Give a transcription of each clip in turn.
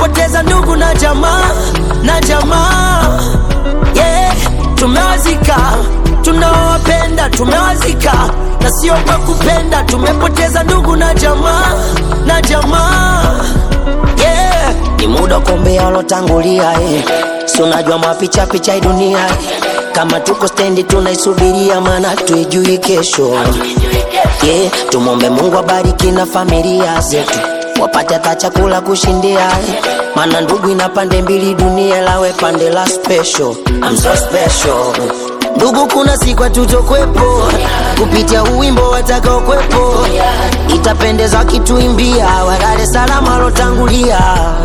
tumepoteza ndugu na jamaa na jamaa yeah. Tumewazika tunaowapenda, tumewazika na sio kwa kupenda. Tumepoteza ndugu na jamaa na jamaa yeah. Ni muda kuombea walotangulia eh. Si unajua mapicha picha hii dunia eh. Kama tuko stendi tunaisubiria, maana tuijui kesho yeah. Tumwombe Mungu abariki na familia zetu wapate hata chakula kushindia eh. Maana ndugu ina pande mbili, dunia lawe pande la special. I'm so special ndugu, kuna siku hatutokwepo kupitia uwimbo watakaokwepo, itapendeza kituimbia walale salama walotangulia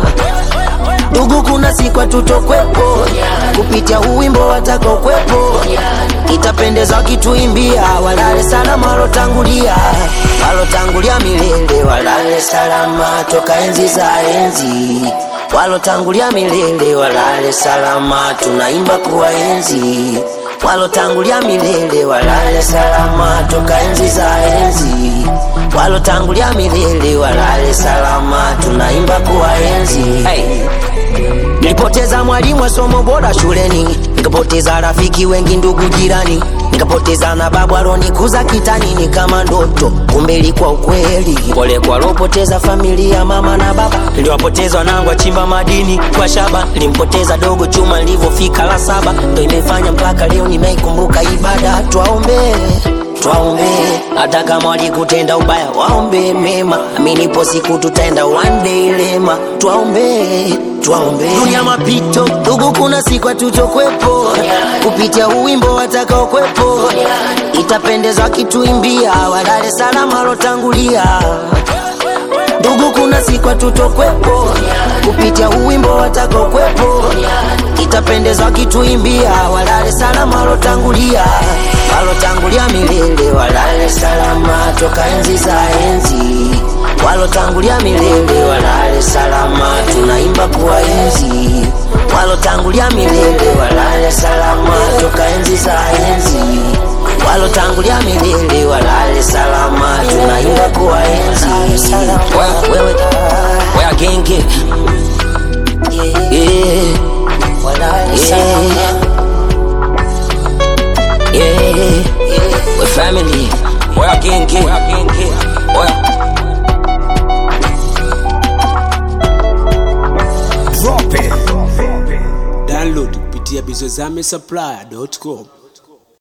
ndugu, kuna siku hatutokwepo kupitia uwimbo watakaokwepo, itapendeza wakituimbia walale salama walotangulia, walotangulia milele walale salama toka enzi za enzi, walotangulia milele walale salama, tunaimba kuwaenzi walotangulia milele walale salama toka enzi za enzi, walotangulia milele walale salama, tunaimba kuwaenzi hey. Nilipoteza mwalimu wa somo bora shuleni, nikapoteza rafiki wengi, ndugu jirani, nikapoteza na babu alonikuza kitani, ni kama ndoto, kumbe ilikuwa ukweli. Pole kwa alopoteza familia, mama na baba, niliwapoteza wanangu achimba madini kwa shaba, nilimpoteza dogo chuma nilivyofika la saba, ndo imefanya mpaka leo nimeikumbuka ibada. Twaombe twaombe, hata kama walikutenda ubaya, waombe mema, aminipo siku tutaenda one day lema. Twaombe twaombe, dunia mapito, ndugu, kuna siku hatutokwepo kupitia uwimbo watakaokwepo, itapendeza wakituimbia walale salama walotangulia ndugu, kuna siku hatutokwepo kupitia uwimbo watakaokwepo, itapendeza wakituimbia walale salama walotangulia, walotangulia milele walale salama toka enzi za enzi, walotangulia milele walale salama, tunaimba kuwaenzi, walotangulia milele walale salama toka enzi za enzi walotangulia milele walale salama, tunaimba kuwaenzi. Wewe- Wewe wewe genge yeah. Yeah. Yeah. We family wewe genge wewe Download kupitia bizozame supply.com.